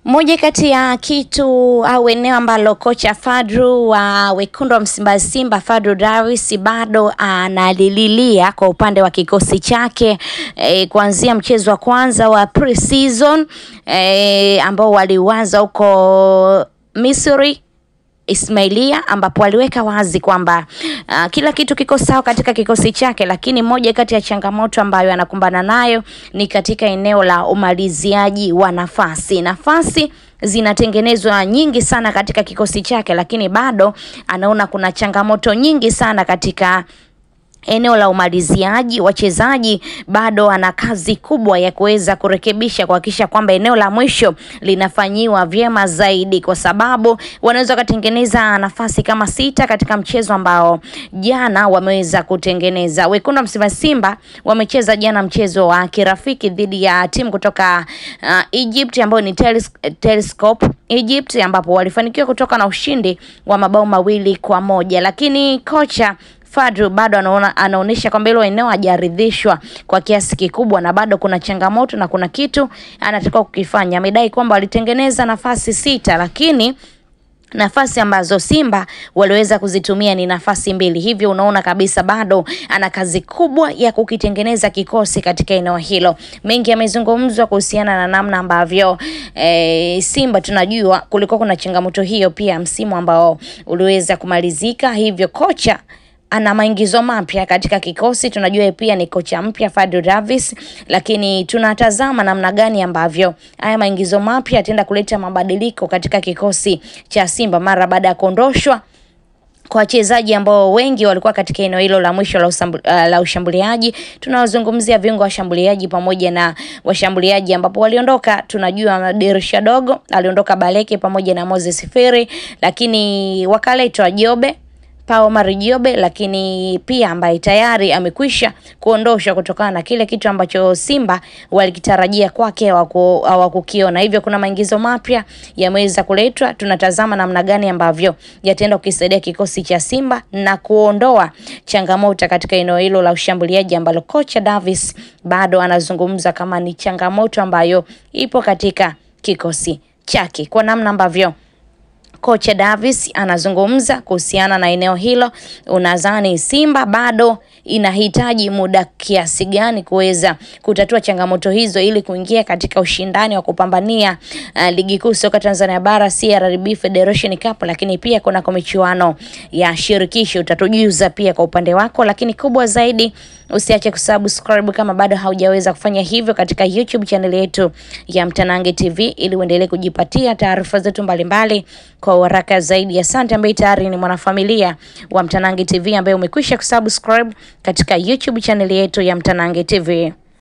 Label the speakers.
Speaker 1: Moja kati ya kitu au eneo ambalo kocha Fadru wa wekundu wa Msimbazi Simba Fadru Davis bado analililia kwa upande wa kikosi chake e, kuanzia mchezo wa kwanza wa pre-season e, ambao waliuanza huko Misri Ismailia ambapo aliweka wazi kwamba uh, kila kitu kiko sawa katika kikosi chake, lakini moja kati ya changamoto ambayo anakumbana nayo ni katika eneo la umaliziaji wa nafasi. Nafasi zinatengenezwa nyingi sana katika kikosi chake, lakini bado anaona kuna changamoto nyingi sana katika eneo la umaliziaji. Wachezaji bado ana kazi kubwa ya kuweza kurekebisha, kuhakikisha kwamba eneo la mwisho linafanyiwa vyema zaidi, kwa sababu wanaweza wakatengeneza nafasi kama sita katika mchezo ambao jana wameweza kutengeneza. Wekundu wa Msimbazi Simba wamecheza jana mchezo wa kirafiki dhidi ya timu kutoka uh, Egypt ambayo ni Teles Telescope Egypt, ambapo walifanikiwa kutoka na ushindi wa mabao mawili kwa moja, lakini kocha Fadru bado anaona anaonyesha kwamba hilo eneo hajaridhishwa kwa kiasi kikubwa, na bado kuna changamoto na kuna kitu anatakiwa kukifanya. Amedai kwamba walitengeneza nafasi sita, lakini nafasi ambazo Simba waliweza kuzitumia ni nafasi mbili, hivyo unaona kabisa bado ana kazi kubwa ya kukitengeneza kikosi katika eneo hilo. Mengi yamezungumzwa kuhusiana na namna ambavyo e, Simba tunajua kulikuwa kuna changamoto hiyo pia msimu ambao uliweza kumalizika, hivyo kocha ana maingizo mapya katika kikosi. Tunajua pia ni kocha mpya Fadlu Davis, lakini tunatazama namna gani ambavyo haya maingizo mapya yataenda kuleta mabadiliko katika kikosi cha Simba mara baada ya kuondoshwa kwa wachezaji ambao wengi walikuwa katika eneo hilo la mwisho la, usambu, uh, la ushambuliaji. Tunawazungumzia viungo washambuliaji pamoja na washambuliaji ambapo waliondoka, tunajua dirisha dogo aliondoka Baleke pamoja na Moses Firi, lakini wakaletwa Jobe Pao Marijobe lakini pia ambaye tayari amekwisha kuondoshwa kutokana na kile kitu ambacho Simba walikitarajia kwake hawakukiona. Hivyo kuna maingizo mapya yameweza kuletwa. Tunatazama namna gani ambavyo yataenda kukisaidia kikosi cha Simba na kuondoa changamoto katika eneo hilo la ushambuliaji ambalo kocha Davis bado anazungumza kama ni changamoto ambayo ipo katika kikosi chake kwa namna ambavyo Kocha Davis anazungumza kuhusiana na eneo hilo. Unadhani Simba bado inahitaji muda kiasi gani kuweza kutatua changamoto hizo ili kuingia katika ushindani wa kupambania uh, ligi kuu soka Tanzania bara CRDB Federation Cup, lakini pia kuna michuano ya shirikisho. Utatujuza pia kwa upande wako, lakini kubwa zaidi usiache kusubscribe kama bado haujaweza kufanya hivyo katika YouTube channel yetu ya Mtanange TV ili uendelee kujipatia taarifa zetu mbalimbali kwa haraka zaidi. Asante ambaye tayari ni mwanafamilia wa Mtanange TV ambaye umekwisha kusubscribe katika YouTube channel yetu ya Mtanange TV.